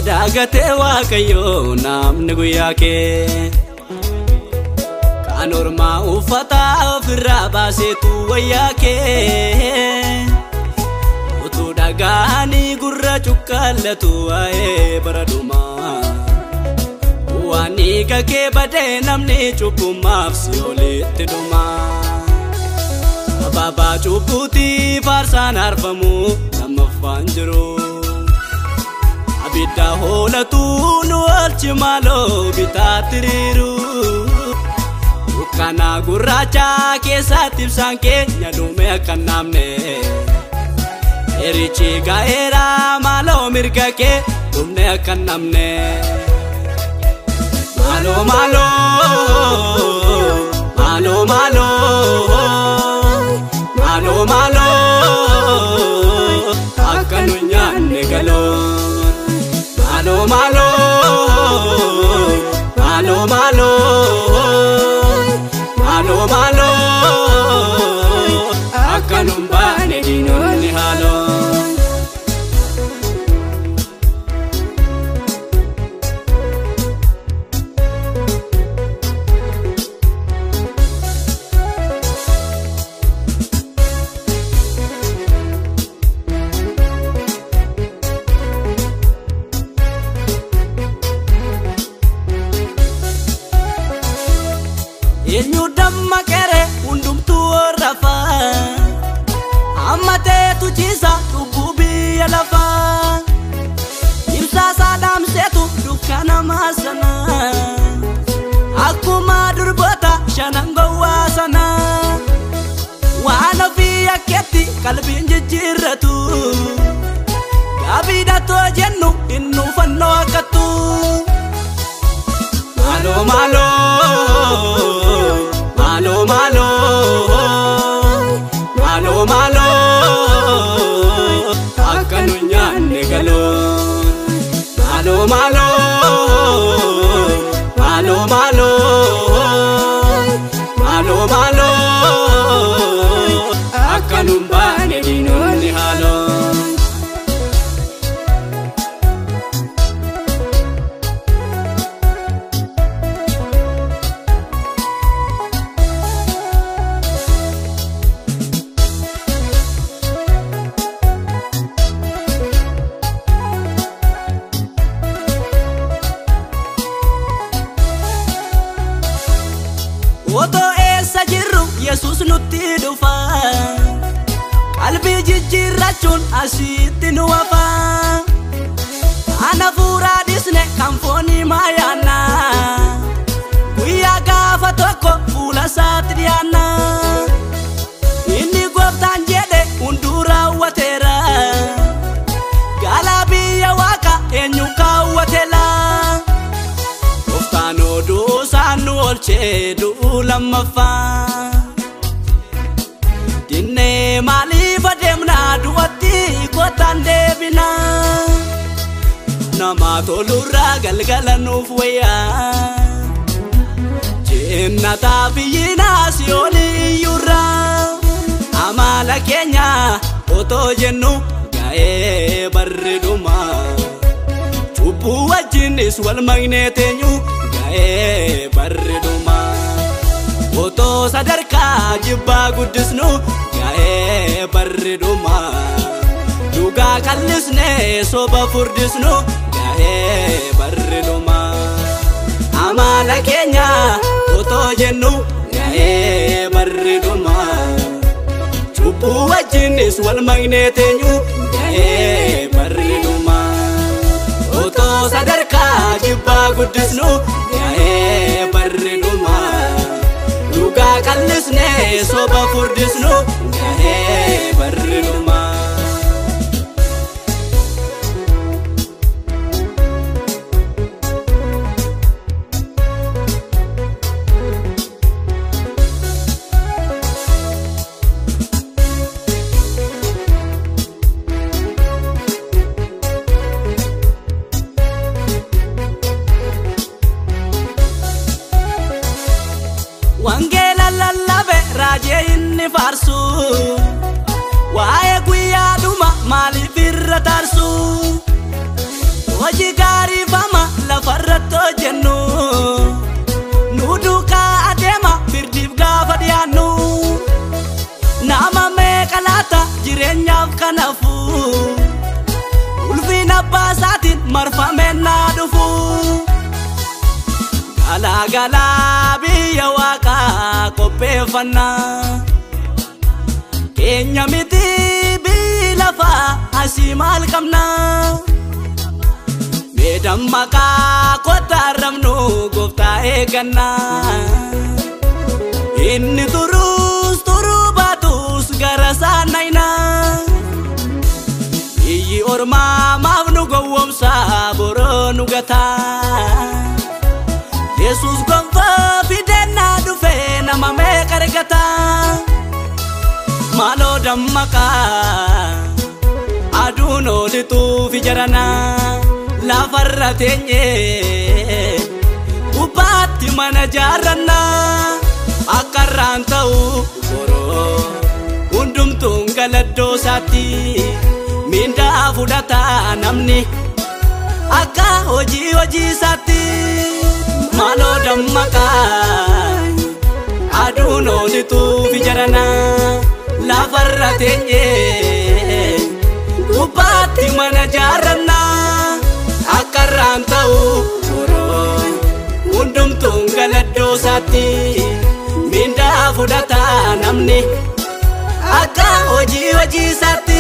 daagatee waaqayyoo namni guyyaa kee kan ormaa uffata ofirraa baaseetu wayyaa kee utuu dhagaanii gurra cuqqaallatu waa'ee bara dhumaa waan dhiiga kee badee namni cubbumaaf si olitti dhumaa abaabaa cubbuutii faarsaan arfamu lammaffaan jiru. abidda hoolatu nu olchi maaloo bitaatti riiru dukkana gurraacha keessatti ibsaan keenya dhume akka namne erichi ga'eera maaloo mirga kee dhumne akka namne maaloo maaloo maaloo maaloo maaloo maaloo akka nu nyaanne galoo. malo malo malo malo malo malo akkanum baane diinonni haaloo. eenyu dammaqere hundumtuu rafaa amma teetu ciisa cubbuu biyya lafaa ibsaasaa dhaamseetu dukkana maasana akkuma durboota shanan gowwaa sana waan ofii yakkeetti qalbiin jijjiirratu gaafiidhatoo jennu inni ufannoo akkattu maaloo maaloo malo malo malo malo akka nu nyaanne galoo malo malo malo malo malo malo akka nu baane diinonni haaloo. Otoo eessa jirru Yesuus nutti dhufa qalbii jijjiirrachuun asitti nu wafa ana fuuraa dhisne kan foonii maayaanna guyyaa gaafa tokko fuula isaatti dhiyaanna inni gooftaan jedhe hunduu raawwateera gaalaa biyya waaqa eenyu kaawwateela. Gooftaan oduu isaan nu oolchee du'uu lammaffaa. Dinnee maaliif adeemnaa du'atti kottaan deebina. Nama tolurraa galgala nuuf wayyaa. Jennataa biyyinaa si oliyyurraa. Amala keenya otoo jennu ga'ee barreedumaa. cubbuu wajjinis wal magnee teenyu ga'ee barreeduma otoo sadarkaa jibbaa guddisnu ga'ee barreeduma dhugaa qallisnee soba furdisnu ga'ee barreeduma amala keenya otoo jennu ga'ee barreeduma cubbuu wajjinis wal magnee teenyu ga'ee barreeduma. otoo sadarkaa jibbaa guddisnu ga'ee barreeduma dhugaa qallisnee soba furdisnu ga'ee barreeduma. wangeela lallabe raajee inni faarsu waa'ee guyyaa dhuma maaliif irra taarsu hojii gaarii lafarratti hojjennu nu duukaa adeema firdiif gaafa dhiyaannu nama meeqa laata jireenyaaf kanafu ulfiina abbaa isaatiin marfamee naa dhufu galaa galaa biyya waaqaa qopheeffannaa keenya miti biyyi lafaa asii maal qabnaa meedan maqaa kottaa rabnu gooftaa eegannaa inni turuus turuu baatus gara saanaynaa biyyi ormaa maaf nu gowwomsaa boroo nu gataa yesus gonfoo fidennaa dhufee nama meeqa argataa maaloo dammaqaa aduun oolituuf jaranaa lafarra teenye gubbaatti mana jaarrannaa akka irraan ta'u boroo hundumtuun galaddoo isaatti miindaa fudhataa namni akka hojii hojii isaatti maaloo dammaqaa aduun oolituuf jaranaa lafarra teenye gubbaatti mana jaarrannaa akka irraan ta'u boroo hundumtuun galaddoo isaatti miindaa fudhataa namni akka hojii hojii isaatti